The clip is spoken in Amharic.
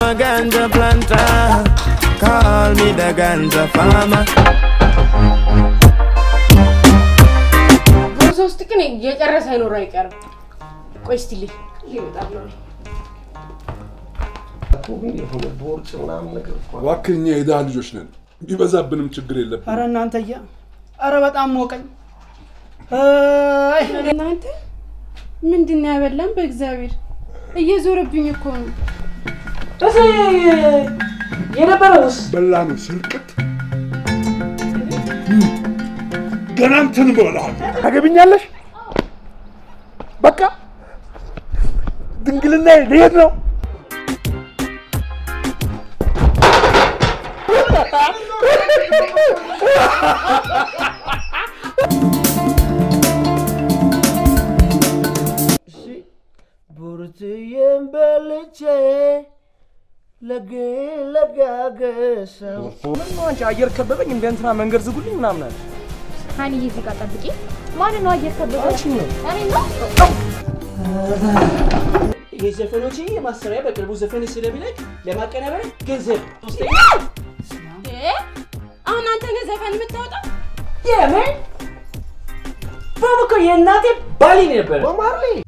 ganja planter. Call me the ganja farmer. ቦርሳ ውስጥ ግን የጨረሰ አይኖር አይቀርም። ቆይ እስቲ ልይ ሊመጣ ነው። እባክህ እኛ የድሃ ልጆች ነን። ቢበዛብንም ችግር የለብን። አረ እናንተዬ፣ አረ በጣም ሞቀኝ። አይ እናንተ ምንድን ነው ያበላን? በእግዚአብሔር እየዞረብኝ እኮ ነው። የነበረውስ በላ ነው ስርቅት ገና እንትን እበላለሁ። ታገቢኛለሽ? በቃ ድንግልና ልሄድ ነው። ቡርትዬን በልቼ ለጌ ለጋገሰው ምን ነው አንቺ አየር ከበበኝ እንደ እንትና መንገድ ዝጉልኝ ምናምን አለ። ሀኒዬ እዚህ ጋር ጠብቂ። ማን ነው አየር ከበደ? አንቺ ነው። እኔ ነው። የዘፈኖች ማሰሪያ በቅርቡ ዘፈን ስለሚለቅ ለማቀናበሪያ ገንዘብ ሶስተኛ አሁን አንተ ነህ ዘፈን የምታወጣው? የምን ቦብ እኮ የእናቴ ባሊ ነበረ። በማርሌ